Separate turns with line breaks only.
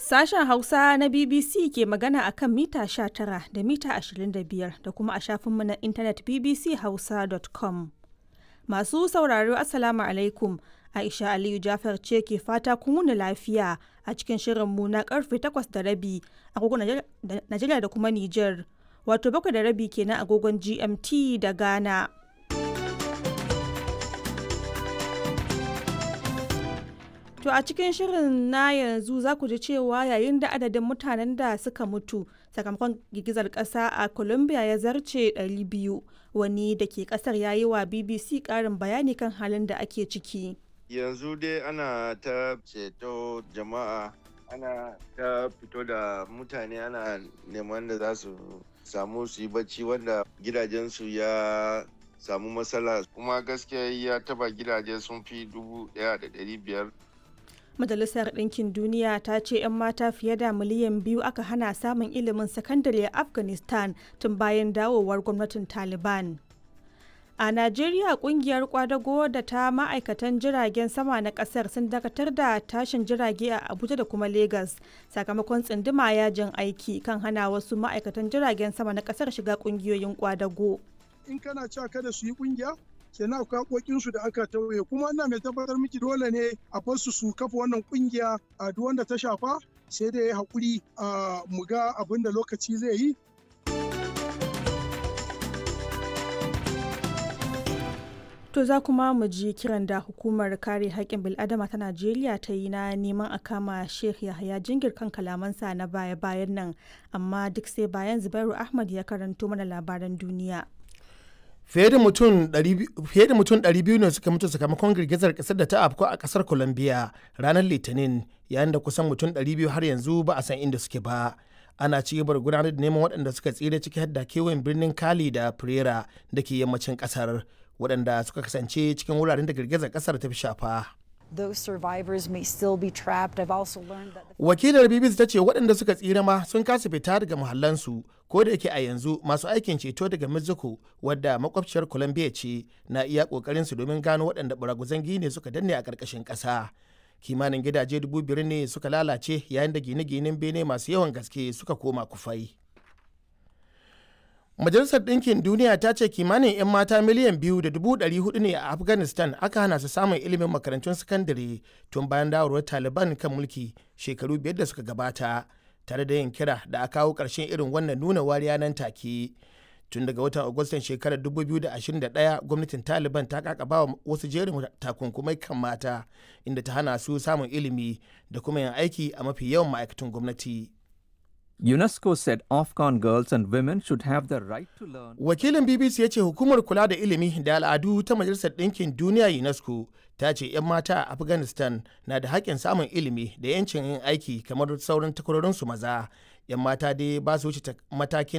Sashen Hausa na BBC ke magana a kan mita 19 da mita 25 da kuma a shafinmu na intanet bbchausa.com. Masu sauraro Assalamu alaikum. Aisha Aliyu Jafar ce ke fata kun wuni lafiya a cikin shirinmu na karfe 8 da rabi agogon Najeriya da kuma Nijar. Wato bakwai da rabi kenan agogon GMT da Ghana. To a cikin shirin na yanzu za ku ji cewa yayin da adadin mutanen da suka mutu sakamakon girgizar ƙasa a Colombia ya zarce 200 wani da ke ƙasar ya yi wa BBC ƙarin bayani kan halin da ake ciki.
Yanzu dai ana ta ceto jama'a ana ta fito da mutane ana neman da za su samu su yi bacci wanda gidajensu ya samu matsala kuma gaskiya ya taba gidaje sun fi dubu daya da dari biyar
Majalisar Ɗinkin Duniya ta ce 'yan mata fiye da miliyan biyu aka hana samun ilimin sakandare a Afghanistan tun bayan dawowar gwamnatin Taliban. A Najeriya kungiyar kwadago da ta ma'aikatan jiragen sama na kasar sun dakatar da tashin jirage a Abuja da kuma Legas sakamakon tsinduma yajin aiki kan hana wasu ma'aikatan jiragen sama na kasar shiga kungiyoyin kwadago.
In kana cewa kada su yi kungiya, kenan akwai haƙoƙinsu da aka tauye kuma ina mai tabbatar miki dole ne a basu su kafa wannan kungiya a duk wanda ta shafa sai dai ya haƙuri a mu ga abin da lokaci zai yi
To za kuma mu ji kiran da hukumar kare haƙƙin bil'adama ta Najeriya ta yi na neman a kama Sheikh Yahaya Jingir kan kalamansa na baya-bayan nan, amma duk sai bayan Zubairu Ahmad ya karanto mana labaran duniya.
Fiye da mutum 200 ne suka mutu sakamakon girgizar ƙasar da ta afko a ƙasar Colombia ranar Litinin, yayin da kusan mutum 200 har yanzu ba a san inda suke ba. ana ci gaba da gudanar da neman waɗanda suka tsira ciki har da kewayen birnin Cali da Pereira da ke yammacin ƙasar. waɗanda suka kasance cikin wuraren da girgizar ƙasar ta fi shafa.
Those survivors may still be trapped. I've also learned that
Wakilar BBC ta ce waɗanda suka tsira ma sun kasa fita daga muhallansu ko da yake a yanzu masu aikin ceto daga Mexico wadda makwabciyar Colombia ce na iya ƙoƙarin su domin gano waɗanda baraguzan gine suka danne a ƙarƙashin ƙasa. Kimanin gidaje dubu biyar ne suka lalace yayin da gine-ginen bene masu yawan gaske suka koma kufai. Majalisar Ɗinkin Duniya ta ce kimanin 'yan mata miliyan biyu da dubu ɗari hudu ne a Afghanistan aka hana su samun ilimin makarantun sakandare tun bayan dawarwar Taliban kan mulki shekaru biyar da suka gabata, tare da yin kira da a kawo ƙarshen irin wannan nuna wariya nan take. Tun daga watan Agustan shekarar 2021 gwamnatin Taliban ta kakaba wa wasu jerin takunkumai kan mata inda ta hana su samun ilimi da kuma yin aiki a mafi yawan ma'aikatan gwamnati.
UNESCO said Afghan girls and women should have the right to learn.
Wakilin BBC ya ce hukumar kula da ilimi da al'adu ta Majalisar Ɗinkin Duniya UNESCO ta ce 'yan mata a Afghanistan na da haƙƙin samun ilimi da 'yancin yin aiki kamar sauran takwarorinsu maza. 'Yan mata dai ba su wuce matakin